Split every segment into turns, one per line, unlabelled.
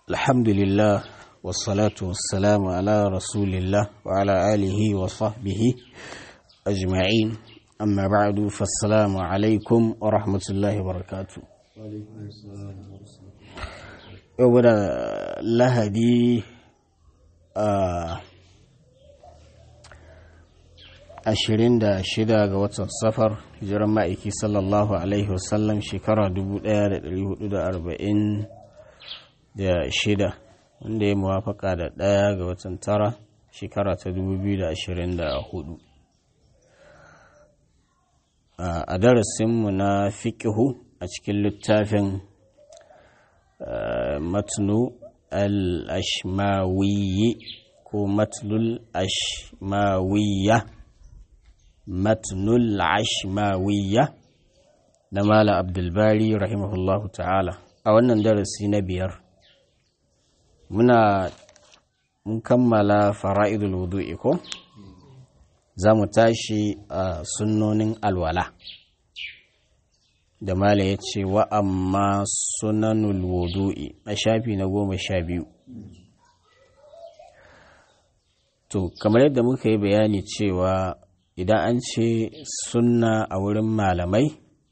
الحمد لله والصلاة والسلام على رسول الله وعلى آله وصحبه أجمعين أما بعد فالسلام عليكم ورحمة الله وبركاته يوم لهدي ashirin da shida ga watan safar hijiran ma'aiki sallallahu alaihi wasallam shekara dubu daya da dari hudu da arba'in da shida wanda ya muwafaka da daya ga watan tara shekara ta dubu biyu da ashirin da hudu a darasinmu na fikihu a cikin littafin matnu al-ashmawiyyi ko matlul ashmawiyya matnul ashmawiyya na mala abdulbari rahimahullahu ta'ala a wannan darasi na biyar muna mun kammala fara'idul wudu'i ko za mu tashi a sunnonin alwala da mala ya ce wa amma sunanul wudu'i a shafi na goma sha biyu to kamar yadda muka yi bayani cewa idan an ce sunna a wurin malamai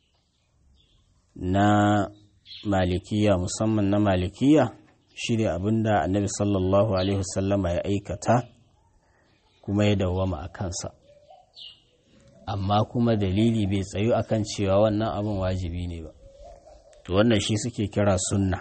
na malikiya musamman na malikiya shi ne abinda annabi sallallahu alaihi wasallama ya aikata kuma ya dawwama a kansa amma kuma dalili bai tsayu akan cewa wannan abin wajibi ne ba to wannan shi suke kira sunna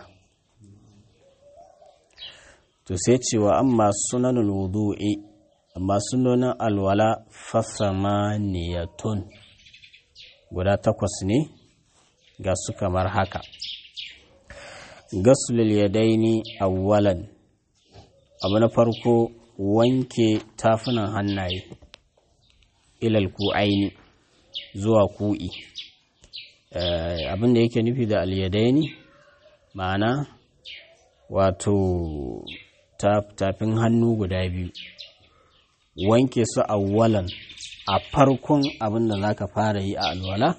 to sai cewa amma sunanul wudu'i amma sunonin alwala fasamaniyatun guda takwas ne ga su kamar haka gasulul yadaini awwalan abu na farko wanke tafunan hannaye ilal ku'aini zuwa ku'i abin da yake nufi da alyadaini ma'ana wato tafin hannu guda biyu wanke su awwalan a farkon abin da za ka fara yi a alwala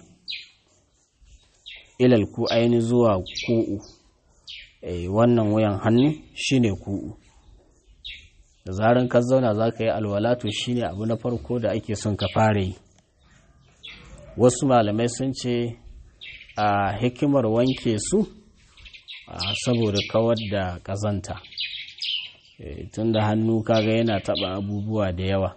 ilal ku aini zuwa ku'u wannan wuyan hannu shine ku'u da zaran ka zauna za ka yi alwala to shine abu na farko da ake son ka fara yi wasu malamai sun ce a hikimar wanke su saboda kawar da ƙazanta tun da hannu kaga yana taba abubuwa da yawa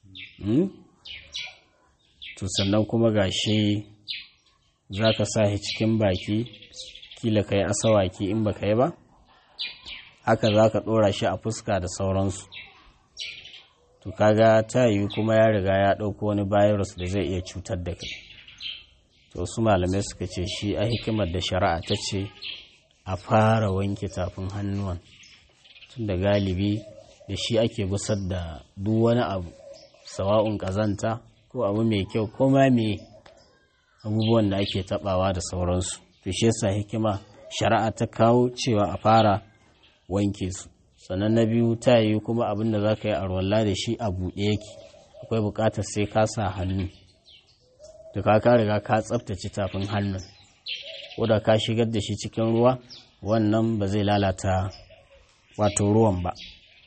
to sannan kuma gashi za ka sa shi cikin baki kila ka yi asawaki in ba ka yi ba haka za ka ɗora shi a fuska da sauransu to kaga ta yi kuma ya riga ya ɗauko wani virus da zai iya cutar da kai to su malamai suka ce shi a hikimar da shari'a ta ce a fara wanke tafin hannuwan tun da galibi da shi ake gusar da duk wani abu sawa'un ƙazanta ko abu mai kyau ko ma me abubuwan da ake tabawa da sauransu to shi yasa hikima shari'a ta kawo cewa a fara wanke su sannan na biyu ta yi kuma abin da za ka yi arwalla da shi a buɗe yake akwai buƙatar sai ka sa hannu da ka ka riga ka tsaftace tafin hannun ko da ka shigar da shi cikin ruwa wannan ba zai lalata wato ruwan ba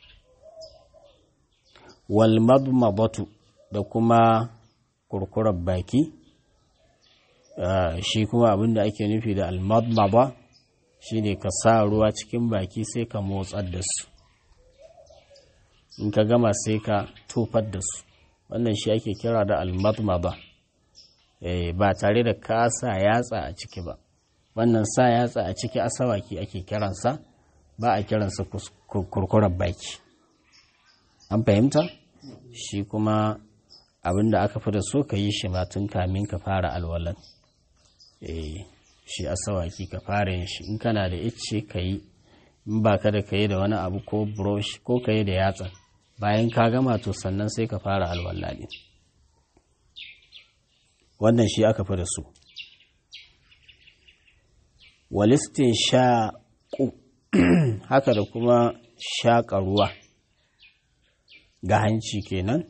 walmadmadatu da kuma kurkurar baki shi kuma abinda ake nufi da almadmada shine ka sa ruwa cikin baki sai ka motsar da su in ka gama sai ka tofar da su wannan shi ake kira da almadmada ba tare da ka sa yatsa a ciki ba wannan sa yatsa a ciki asawaki ake kiransa ba a kiransa kurkurar baki an fahimta shi kuma abin da aka fi da so ka yi shi matun kamin ka fara alwalan eh shi asawaki ka fara yin shi in kana da icce ka yi in ba ka da ka yi da wani abu ko brush ko ka yi da yatsa bayan ka gama to sannan sai ka fara alwala ne wannan shi aka fi da so walistin shaƙu haka da kuma shaƙa ruwa ga hanci kenan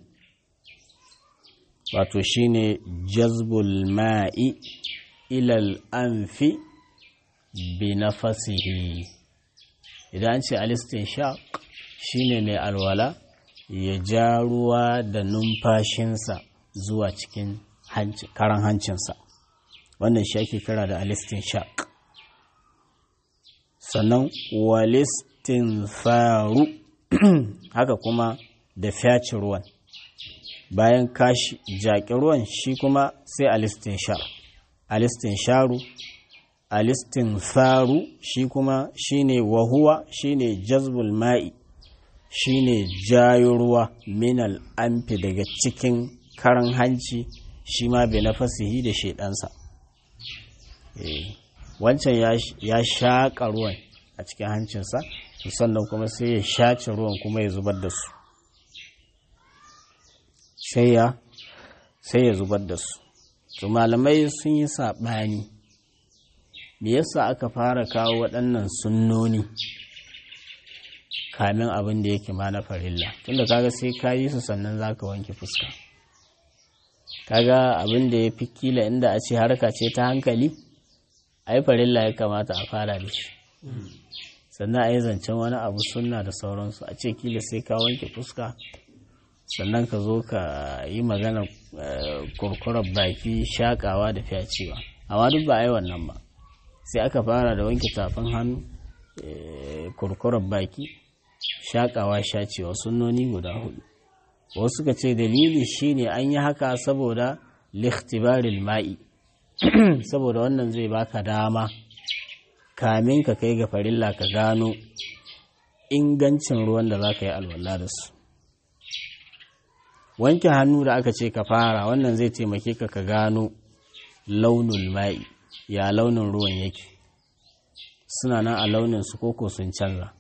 wato shine jazbul ma'i ilal anfi bi nafasihi idan an ce alistin sha shine mai alwala ya ja ruwa da numfashinsa zuwa cikin karan hancinsa wannan shi ake kira da alistin sha sannan walistin faru haka kuma da fyaci ruwan bayan kashi jaƙi ruwan shi kuma sai alistin sha alistin sharu alistin faru shi kuma shine wahuwa shine jazbul ma'i shine jayo ruwa minal amfi daga cikin karan hanci shi ma bai nafasihi da shaidansa wancan ya shaƙa ruwan a cikin hancinsa sannan kuma sai ya shace ruwan kuma ya zubar da su sai ya sai ya zubar da su to malamai sun yi saɓani me yasa aka fara kawo waɗannan sunnoni kamin abin da yake ma na farilla tunda kaga sai ka yi su sannan za ka wanke fuska kaga abin da ya fi kila inda a ce harka ce ta hankali ai farilla ya kamata a fara da shi sannan a yi zancen wani abu sunna da sauransu a ce kila sai ka wanke fuska sannan ka zo ka yi magana kurkurar baki shakawa da fyacewa amma duk ba a yi wannan ba sai aka fara da wanke tafin hannu kurkurar baki shakawa shacewa sunnoni guda hudu wasu suka ce dalili shine an yi haka saboda likhtibaril ma'i saboda wannan zai baka dama kamin ka kai ga farilla ka gano ingancin ruwan da za ka yi alwala da su wanke hannu da aka ce ka fara wannan zai taimake ka ka gano launin ma'i ya launin ruwan yake suna nan a launin su koko sun canza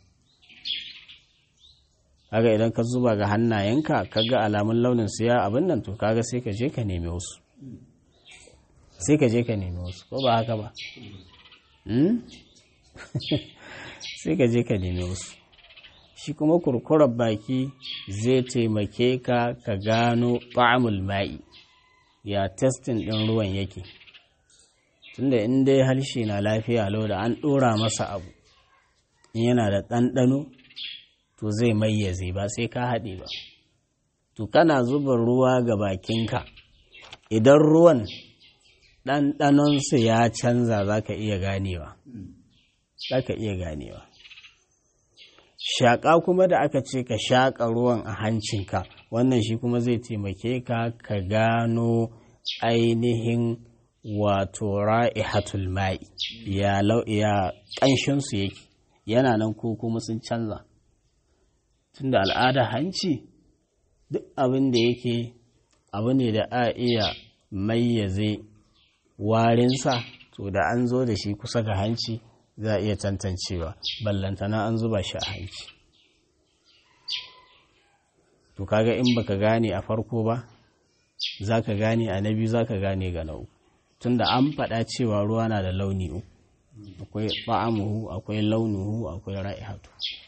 kaga idan ka zuba ga hannayenka kaga alamun launin su ya abin nan to kaga sai ka je ka nemi wasu sai ka je ka nemi wasu ko ba haka ba sai ka je ka nemi wasu shi kuma kurkurar baki zai taimake ka ka gano ta'amul ma'i ya testin ɗin ruwan yake tunda in dai harshe na lafiya lau da an ɗora masa abu in yana da ɗanɗano to zai mayyaze ba sai ka haɗe ba to kana zuba ruwa ga bakinka idan ruwan ɗanɗanonsu ya canza za ka iya ganewa za ka iya ganewa shaƙa kuma da aka ce ka shaƙa ruwan a hancinka wannan shi kuma zai taimake ka ka gano ainihin wato ra'ihatul ma'i ya ya ƙanshinsu yake yana nan ko kuma sun canza tunda al'ada hanci duk abin da yake abu ne da a iya mayyaze warinsa to da an zo da shi kusa ga hanci za a iya tantancewa ballantana an zuba shi a hanci to kaga in baka gane a farko ba za ka gane a na biyu za ka gane ga na uku tunda an faɗa cewa ruwa na da launi uku akwai ba'amuhu akwai launuhu akwai ra'ihatu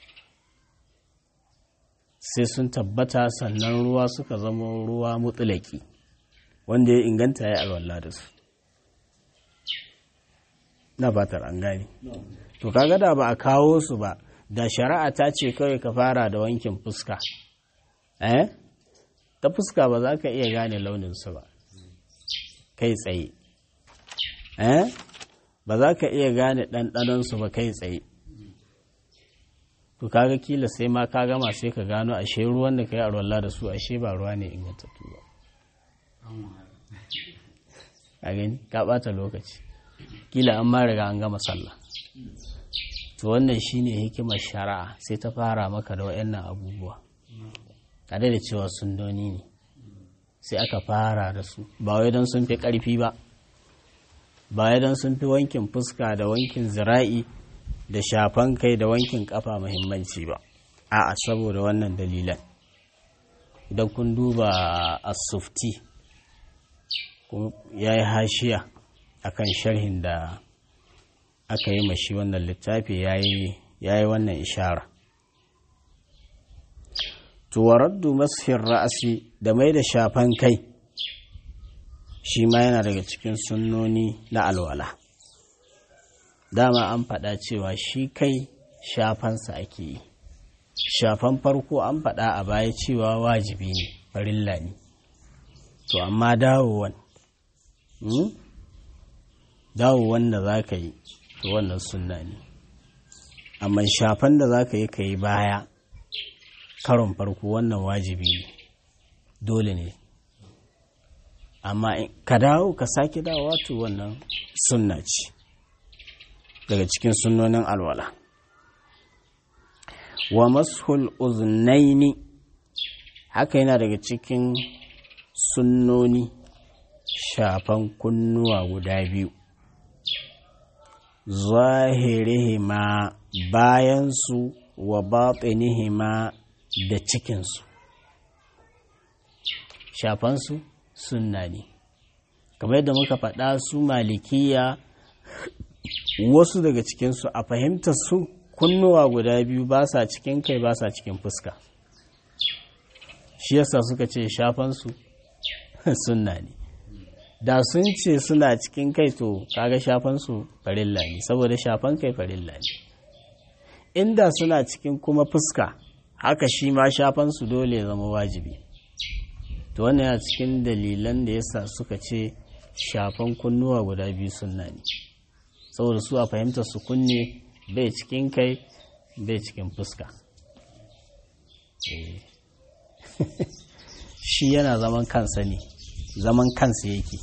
sai sun tabbata sannan ruwa suka zama ruwa mutulaki wanda ya inganta ya alwala da su na fatar an gane to kaga da ba a kawo su ba da shari'a ta ce kawai ka fara da wankin fuska eh ta fuska ba za ka iya gane launinsu ba kai tsaye eh ba za ka iya gane ɗanɗanonsu ba kai tsaye to kaga kila sai ma ka gama sai ka gano ashe ruwan da ka yi arwallah da su ashe ba ruwa ne ingantattu ba a gani ka ɓata lokaci kila an ma riga an gama sallah to wannan shine hikimar shari'a sai ta fara maka da waɗannan abubuwa tare da cewa sundoni ne sai aka fara da su ba wai don sun fi ƙarfi ba ba wai don sun fi wankin fuska da wankin zira'i da shafan kai da wankin kafa muhimmanci ba a'a saboda wannan dalilan idan kun duba asufti ya yi hashiya akan sharhin da aka yi mashi wannan littafi ya yi wannan ishara tuwaraddu masfin ra'asi da mai da shafan kai shi ma yana daga cikin sunnoni na alwala dama an faɗa cewa shi kai shafansa ake yi shafan farko an faɗa a baya cewa wajibi ne farilla ne to amma dawowan dawowan da za ka yi to wannan sunna ne amma shafan da za ka yi ka yi baya karon farko wannan wajibi ne dole ne amma ka dawo ka sake dawowa to wannan sunna ce daga cikin sunnonin alwala wa mashul uznaini haka yana daga cikin sunnoni shafan kunnuwa guda biyu zahirihima bayansu wa batinihima da cikinsu shafansu sunna ne kamar yadda muka faɗa su malikiya wasu daga cikinsu a fahimtar su kunnuwa guda biyu ba sa cikin kai ba sa cikin fuska shi yasa suka ce shafansu sunna ne da sun ce suna cikin kai to kaga shafansu farilla ne saboda shafan kai farilla ne inda suna cikin kuma fuska haka shi ma shafansu dole zama wajibi to wannan yana cikin dalilan da yasa suka ce shafan kunnuwa guda biyu sunna ne saboda su a fahimtar su kunne bai cikin kai bai cikin fuska shi yana zaman kansa ne zaman kansa yake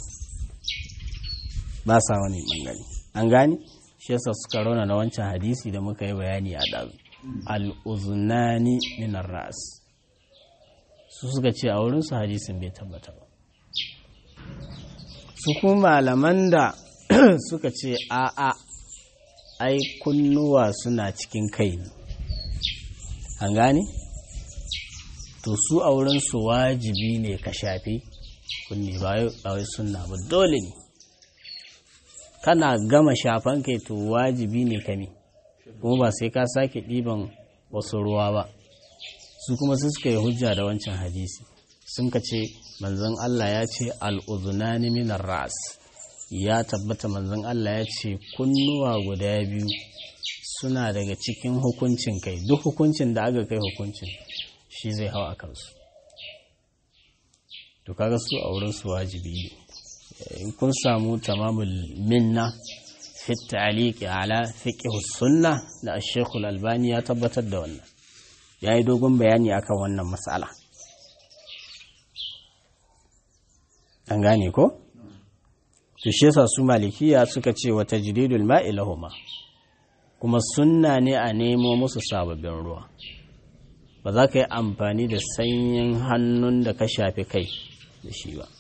ba sa wani bangare an gani shi yasa suka rauna na wancan hadisi da muka yi bayani a ɗazu al'uzunani minar ras su suka ce a wurinsu hadisin bai tabbata ba su kuma malaman da suka ce a'a ai kunnuwa suna cikin kai ne an gane to su a wurinsu wajibi ne ka shafi kunni ba wai sunna ba dole ne kana gama shafan kai to wajibi ne ka ne kuma ba sai ka sake ɗiban wasu ruwa ba su kuma su suka yi hujja da wancan hadisi sun ka ce manzon Allah ya ce al'uzunani minar ras ya tabbata manzon Allah ya ce kunnuwa guda biyu suna daga cikin hukuncin kai duk hukuncin da aka kai hukuncin shi zai hau a kansu to kaga su a wurin su wajibi ne in kun samu tamamul minna fi ta'liqi ala fiqh sunna da Sheikh Al-Albani ya tabbatar da wannan yayi dogon bayani akan wannan mas'ala an gane ko to shi yasa su malikiya suka ce wa tajridul ma'i lahuma kuma sunna ne a nemo musu sababbin ruwa ba za ka yi amfani da sanyin hannun da ka shafi kai da shi ba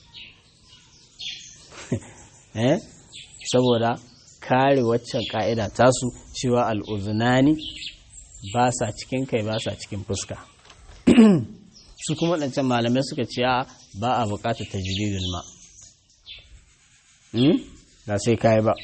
eh saboda kare waccan ka'ida tasu cewa al'uzunani ba sa cikin kai ba sa cikin fuska su kuma waɗancan malamai suka ce ba a buƙatar tajridul ma ba sai kai ba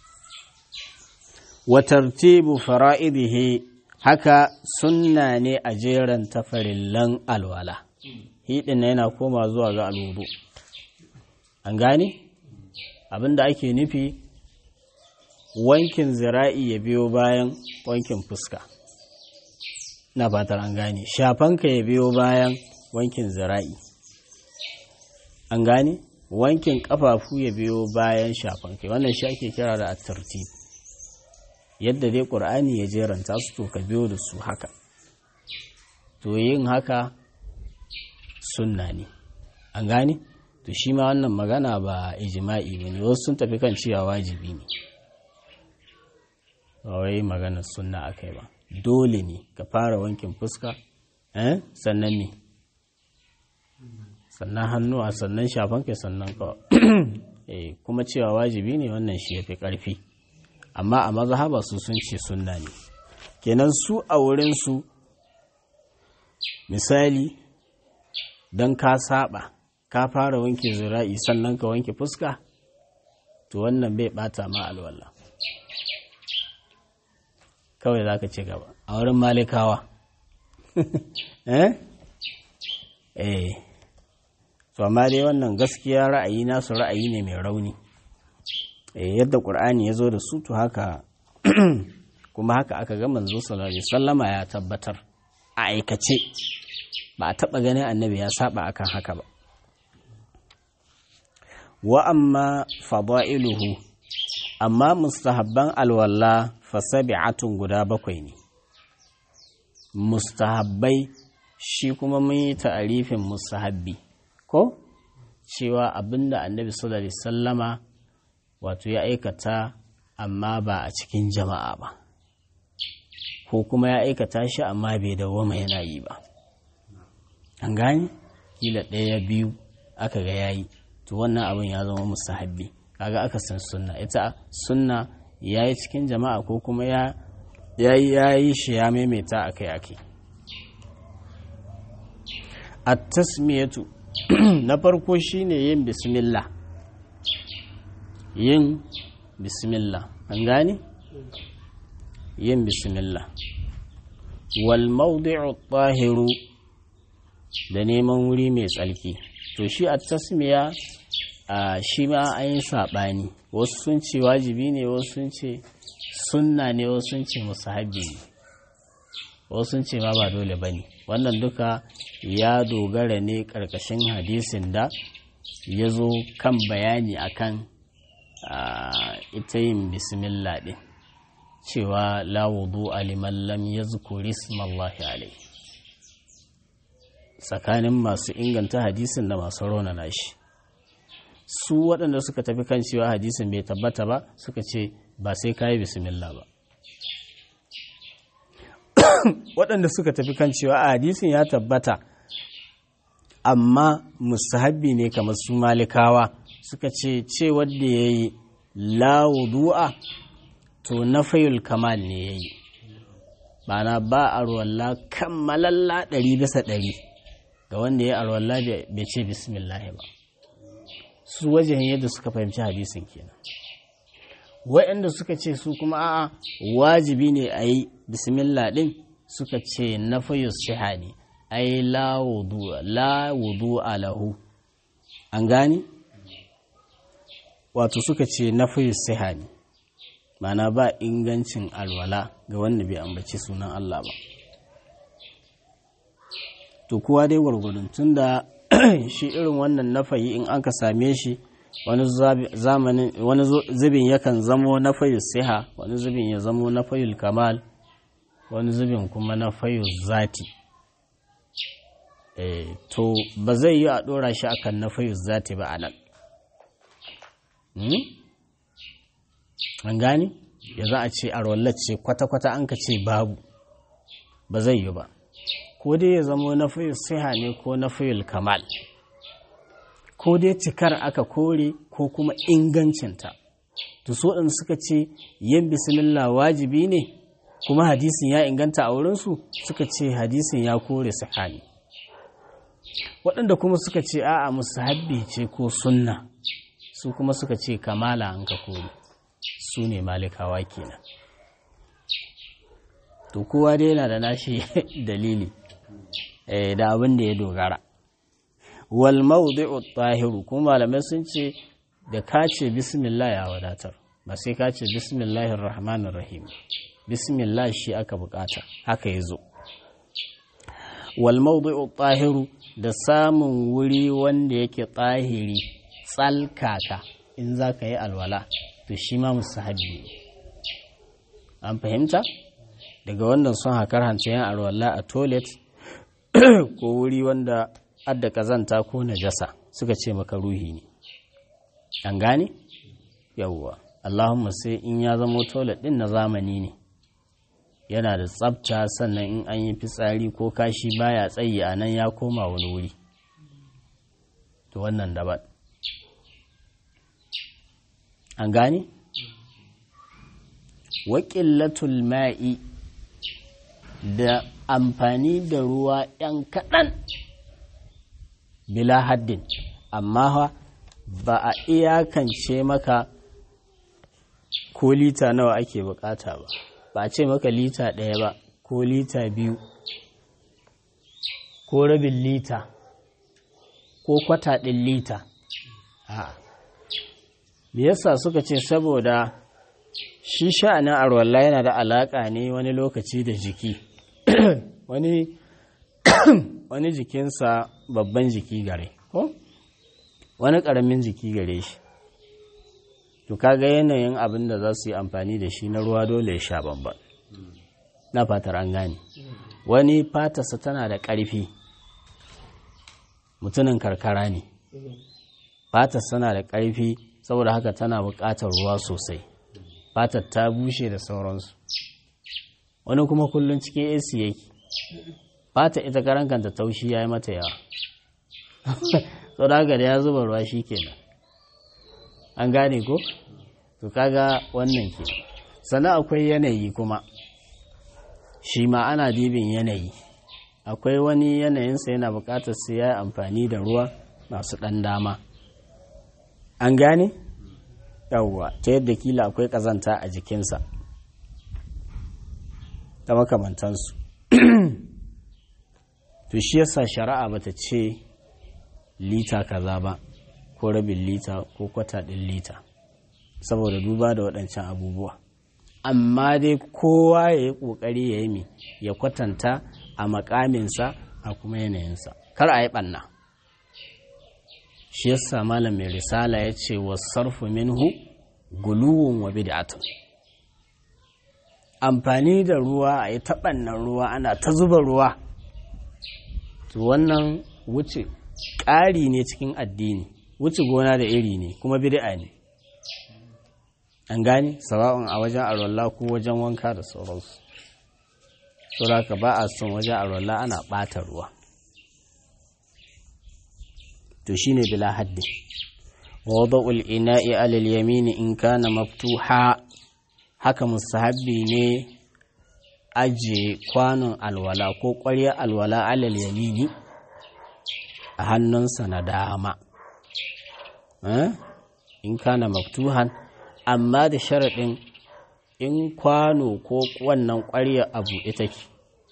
wa tartibu fara'idihi haka sunna ne a jeran tafarillan alwala hidin yana koma zuwa ga alwudu an gane abinda ake nufi wankin zira'i ya biyo bayan wankin fuska na fatar an gane shafanka ya biyo bayan wankin zira'i an gane wankin kafafu ya biyo bayan shafanka wannan shi ake kira da at-tartib yadda dai ƙur'ani ya jeranta su to ka biyo da su haka to yin haka sunna ne an gane to shi ma wannan magana ba ijima'i ba ne wasu sun tafi kan cewa wajibi ne ba wai maganar sunna aka yi ba dole ne ka fara wankin fuska eh sannan ne sannan hannuwa sannan shafan kai sannan ka kuma cewa wajibi ne wannan shi ya fi ƙarfi amma a mazhaba su sun ce sunna ne kenan su a wurinsu misali don ka saba ka fara wanke zira'i sannan ka wanke fuska to wannan bai bata ma alwala kawai za ka ci gaba a wurin malikawa eh eh to amma dai wannan gaskiya ra'ayi nasu ra'ayi ne mai rauni yadda ƙur'ani ya zo da su to haka kuma haka aka ga manzo sallallahu alaihi wasallama ya tabbatar a aikace ba a taba ganin annabi ya saba akan haka ba wa amma fada'iluhu amma mustahabban alwala fasabi'atun guda bakwai ne mustahabbai shi kuma mun yi ta'arifin mustahabbi ko cewa abinda annabi sallallahu alaihi sallama wato ya aikata amma ba a cikin jama'a ba ko kuma ya aikata shi amma bai dawoma yana yi ba an gani kila ɗaya biyu aka ga yayi to wannan abin ya zama mustahabbi kaga aka san sunna ita sunna ya yi cikin jama'a ko kuma ya yi shi ya maimaita akai-akai a tasmiyatu na farko shine yin bismillah yin bismillah an gane yin bismillah wal mawdi'u tahiru da neman wuri mai tsalki to shi a tasmiya a shi ma an yi saɓani wasu sun ce wajibi ne wasu sun ce sunna ne wasu sun ce musahabi ne wasu sun ce ma ba dole ba ne wannan duka ya dogara ne ƙarƙashin hadisin da ya zo kan bayani akan ita yin bismillah ɗin cewa la wudu aliman lam yazkuri ismallahi alai tsakanin masu inganta hadisin da masu raunana shi su waɗanda suka tafi kan cewa hadisin bai tabbata ba suka ce ba sai kayi bismillah ba waɗanda suka tafi kan cewa a hadisin ya tabbata amma mustahabbi ne kamar su malikawa suka ce ce wadda ya yi lawudu'a to na fayul kamal ne ya yi na ba a ruwalla kammalalla ɗari bisa ɗari ga wanda ya alwalla bai ce bismillah ba su wajen yadda suka fahimci hadisin kenan waɗanda suka ce su kuma a'a wajibi ne a yi bismillah ɗin suka ce na fayus siha ne ai la wudu lahu an gani wato suka ce na fayus siha ne mana ba ingancin alwala ga wanda bai ambaci sunan Allah ba to kowa dai gwargwadon tun da shi irin wannan nafayi in aka same shi wani zamanin wani zubin yakan zamo na fayul siha wani zubin ya zamo na fayul kamal wani zubin kuma na fayul zati eh to ba zai yi a dora shi akan na fayul zati ba anan an gani ya za a ce a ce kwata-kwata an ka ce babu ba zai yi ba ko dai ya zamo na fayul siha ne ko na fayul kamal ko dai cikar aka kore ko kuma ingancinta to so ɗin suka ce yin bismillah wajibi ne kuma hadisin ya inganta a wurinsu suka ce hadisin ya kore sahani waɗanda kuma suka ce a'a musahabbi ce ko sunna su kuma suka ce kamala an ka kore su ne malikawa kenan to kowa dai yana da nashi dalili da abin da ya dogara wal mawdi'u tahiru kuma malamai sun ce da ka ce bismillah ya wadatar ba sai ka ce bismillahir rahmanir rahim bismillah shi aka bukata haka yazo wal mawdi'u tahiru da samun wuri wanda yake tahiri tsalkaka in za ka yi alwala to shi ma musahabi an fahimta daga wannan sun hakar hancin alwala a toilet ko wuri wanda adda kazanta ko najasa suka ce maka ruhi ne an gane yawwa allahumma sai in ya zama toilet din na zamani ne yana da tsafta sannan in an yi fitsari ko kashi baya tsayi a nan ya koma wani wuri to wannan daban an gane waƙillatul ma'i da amfani da ruwa ‘yan kaɗan bila haddin amma ba a iyakance maka ko lita nawa ake bukata ba ba a ce maka lita ɗaya ba ko lita biyu ko rabin lita ko kwata ɗin lita a me yasa suka ce saboda shi sha'anin arwalla yana da alaƙa ne wani lokaci da jiki wani wani jikinsa babban jiki gare ko wani ƙaramin jiki gare shi to kaga yanayin abin da za su yi amfani da shi na ruwa dole ya sha babban na fatar an gane wani fatarsa tana da ƙarfi mutumin karkara ne fatarsa tana da ƙarfi saboda haka tana buƙatar ruwa sosai fatar ta bushe da sauransu wani kuma kullum cikin AC yake fata ita karankanta taushi ya yi mata yawa sau da haka da ya zuba ruwa shi kenan an gane ko to kaga wannan ke sannan akwai yanayi kuma shi ma ana dibin yanayi akwai wani yanayinsa yana buƙatar sai ya yi amfani da ruwa masu ɗan dama an gane yawwa ta yadda kila akwai ƙazanta a jikinsa ta makamantansu to shi yasa shari'a bata ce lita kaza ba ko rabin lita ko kwata ɗin lita saboda duba da waɗancan abubuwa amma dai kowa ya yi ƙoƙari ya yi mi ya kwatanta a makaminsa a kuma yanayinsa kar a yi ɓanna shi yasa malam mai risala ya ce wa sarfu minhu guluwun wa bid'atun amfani da ruwa a yi taɓannan ruwa ana ta zuba ruwa to wannan wuce ƙari ne cikin addini wuce gona da iri ne kuma bid'a ne an gane sawa'un a wajen alwala ko wajen wanka da sauransu saboda ba a son wajen alwala ana ɓata ruwa to shine bila haddi wada'ul ina'i alal yamini in kana maftuha haka mustahabbi ne aje kwanon alwala ko ƙwarya alwala alal yamini a hannunsa na dama in kana maftuhan amma da sharaɗin in kwano ko wannan ƙwarya a buɗe take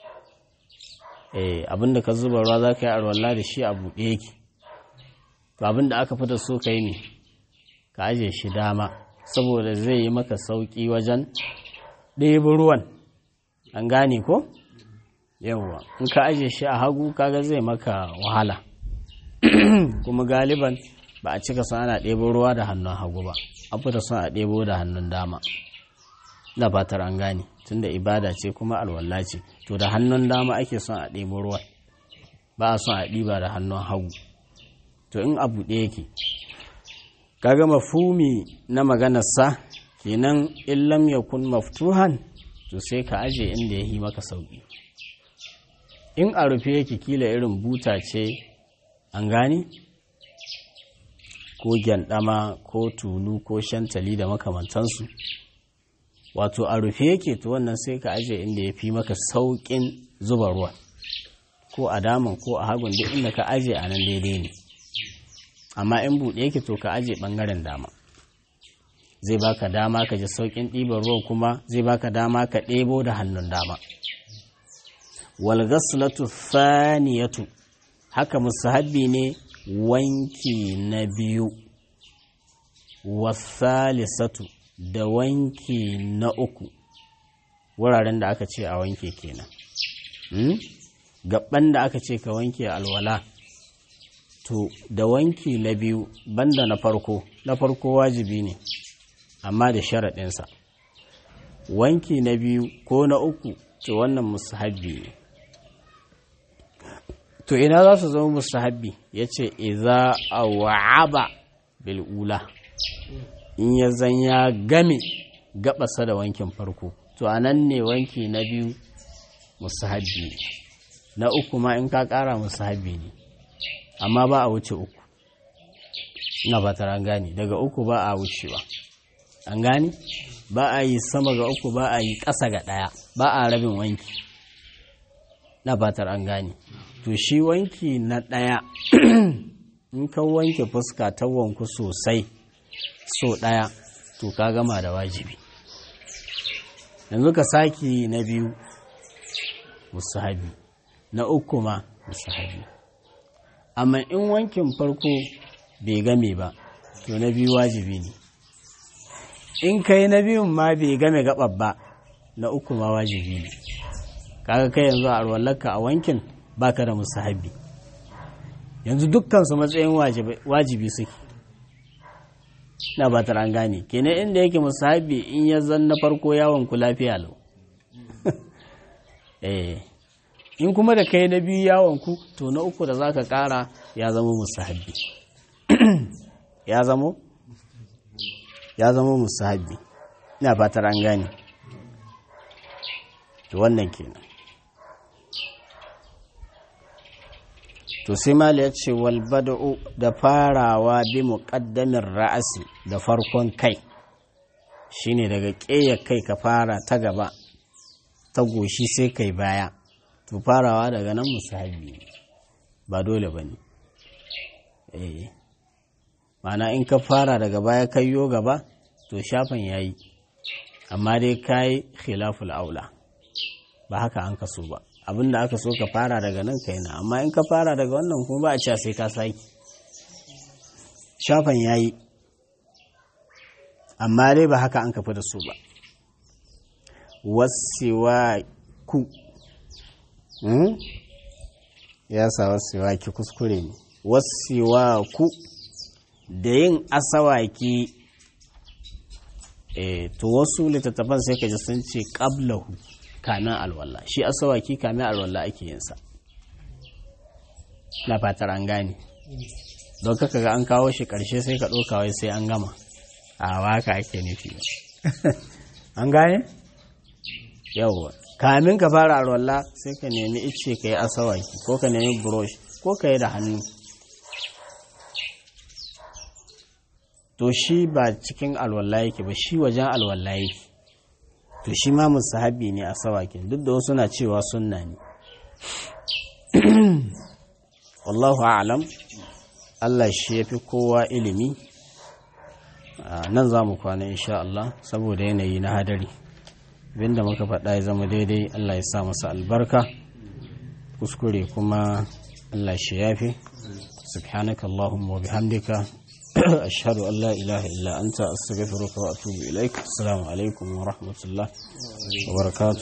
abinda ka zuba ruwa za ka yi alwala da shi a buɗe yake to abinda aka fita so ka yi ne ka aje shi dama saboda zai yi maka sauƙi wajen ɗebe ruwan an gane ko yawwa in ka aje shi a hagu kaga zai maka wahala kuma galiban ba a cika son ana ɗebo ruwa da hannun hagu ba an fita son a ɗebo da hannun dama da fatar an gane tunda ibada ce kuma alwala ce to da hannun dama ake son a ɗebo ruwa ba a son a ɗiba da hannun hagu to in abu ɗaya yake kaga mafumi na maganarsa kenan in lam yakun maftuhan to sai ka aje inda ya yi maka sauƙi in a rufe yake kila irin buta ce an gane ko gyandama ko tulu ko shantali da makamantansu wato a rufe yake to wannan sai ka aje inda ya fi maka sauƙin zuba ruwa ko a daman ko a hagun duk inda ka aje a nan daidai ne amma in buɗe yake to ka aje ɓangaren dama zai baka dama ka ji sauƙin ɗiban ruwan kuma zai baka dama ka ɗebo da hannun dama wal ghaslatu thaniyatu haka musahabbi ne wanki na biyu wasalisatu da wanki na uku wuraren da aka ce a wanke kenan hmm? gaban da aka ce ka wanke alwala to da wanki na biyu banda na farko na farko wajibi ne amma da sharaɗinsa wanki na biyu ko na uku to wannan musahabbi ne to ina za su zama musahabbi ya ce iza a wa'aba bil'ula in ya zan ya game gabasa da wankin farko to a nan ne wanki na biyu musahabbi ne na uku ma in ka ƙara musahabbi ne amma ba a wuce uku na fatar an gane daga uku ba a wucewa an gane ba a yi sama ga uku ba a yi ƙasa ga ɗaya ba a rabin wanki na fatar an gane to shi wanki na ɗaya in ka wanke fuska ta wanku sosai so ɗaya to ka gama da wajibi yanzu ka saki na biyu musahabi na uku ma musahabi amma in wankin farko bai game ba to na biyu wajibi ne in kai na biyun ma bai game gabar ba na uku ma wajibi ne kaga kai yanzu a arwallarka a wankin baka da musahabi yanzu dukkan su matsayin wajibi suke na ba an gane kenan inda yake musahabi in ya zan na farko yawon ku lafiya lau eh in kuma da kai na biyu yawon ku to na uku da zaka kara ya zama musahabi ya zama ya zama musahabi ina fatar an gane to wannan kenan to sai mali ya ce wal bada'u da farawa bi muqaddamin ra'asi da farkon kai shine daga ƙeya kai ka fara ta gaba ta goshi sai kai baya to farawa daga nan musahabi ba dole bane eh mana in ka fara daga baya kayyo gaba to shafan yayi amma dai kai khilaful aula ba haka an kaso ba abinda aka so ka fara daga nan kai na amma in ka fara daga wannan kuma ba a cewa sai ka saki shafan yayi amma dai ba haka an kafi da su ba wasiwa ku ya sa wasiwa ki kuskure ne wasiwa ku da yin asawaki e, to wasu littattafan sai ka ji sun ce qablahu kamin alwala shi asawaki kamin alwala ake yin sa na fatar an gane don kaka ga an kawo shi karshe sai ka ɗauka wai sai an gama a waka ake nufi an gane yawwa kamin ka fara alwala sai ka nemi ice ka yi asawaki ko ka nemi brush ko ka yi da hannu to shi ba cikin alwala yake ba shi wajen alwala yake to shi ma musahabi ne a sawakin duk da wasu na cewa sunna ne wallahu a'lam Allah shi ya fi kowa ilimi nan za mu kwana insha Allah saboda yanayi na hadari abinda muka faɗa ya zama daidai Allah ya sa masa albarka kuskure kuma Allah shi ya fi subhanaka Allahumma wa bihamdika أشهد أن لا إله إلا أنت أستغفرك وأتوب إليك السلام عليكم ورحمة الله وبركاته